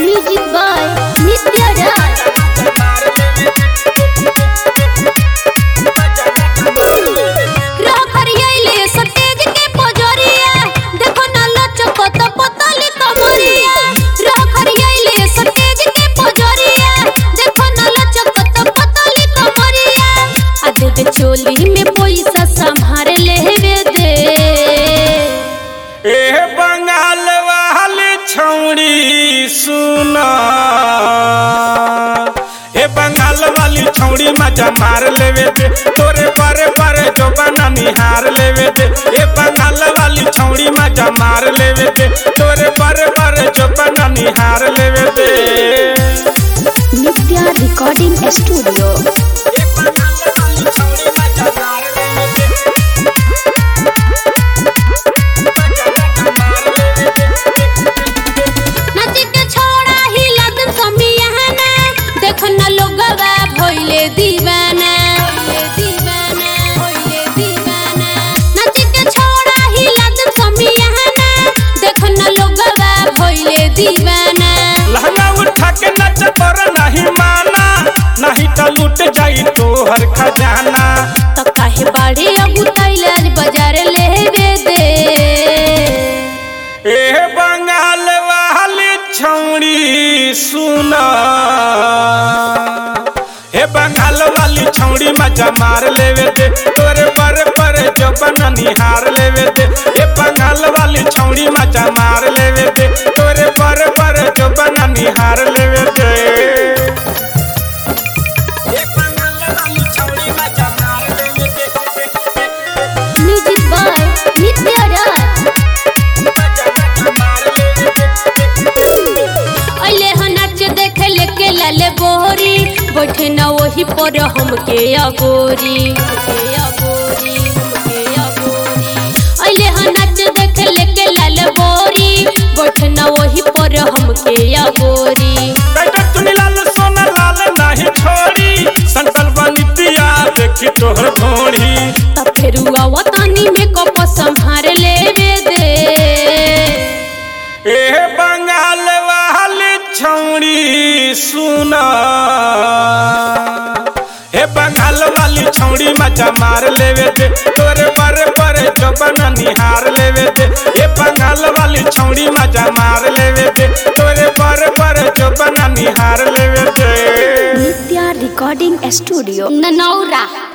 Music by Nitya Raj. रह करियैले सटेज के पोजरिया देखो ना लचकत पतली कमरिया रह करियैले सटेज के पोजरिया देखो ना लचकत पतली कमरिया आ दे दे चोली में पैसा संभार लेवे दे ए बंगाल वाली छौड़ी सुना ए बंगाल वाली छौड़ी मजा मार लेवे दे तोरे पर पर जो बना निहार लेवे दे ए बंगाल वाली छौड़ी मजा मार लेवे दे तोरे पर पर जो बना निहार लेवे दे नित्या रिकॉर्डिंग स्टूडियो ए बंगाल वाली छौड़ी मजा मार लेवे दे नच के छोड़ा ही लगन समियाना देख न लोगवा भइले दीवाना भइले दीवाना भइले दीवाना नच के छोड़ा ही लगन समियाना देख न लोगवा भइले दीवाना लहंगा उठा के नच पर नहीं माना नहीं तो लूट जाई तोहर खजाना त काहे बाड़े अब तैलाज बाजार लेवे दे ए बंगाल वाली छौड़ी सुना हे बंगाल वाली छौड़ी मजा मार लेवे दे तोरे पर पर जो बना निहार लेवे दे हे बंगाल वाली छौड़ी मजा मार लेवे दे तोरे पर पर जो बना निहार लेवे दे हे बंगाल वाली छौड़ी मजा मार लेवे दे म्यूजिक बाय नित्या राज अइले ह नाच देखे लेके लाले बोहरी बैठे न वही पर हमके अगोरी हमके अगोरी हमके अगोरी अइले ह नाच देखे लेके लाले बोरी बैठे न वही पर हमके अगोरी बेटा चुनी लाल सोना लाल नहीं छोड़ी संकल बनितिया देखी तोहर घोड़ी तब फेरू आवतानी में कप संभार लेवे दे ए बंगाल वाली छौड़ी सुना हे बंगाल वाली छौड़ी मजा मार लेवे दे तोरे पर पर जो बना निहार लेवे दे हे बंगाल वाली छौड़ी मजा मार लेवे दे तोरे पर पर जो बना निहार लेवे दे नित्या रिकॉर्डिंग स्टूडियो ननौरा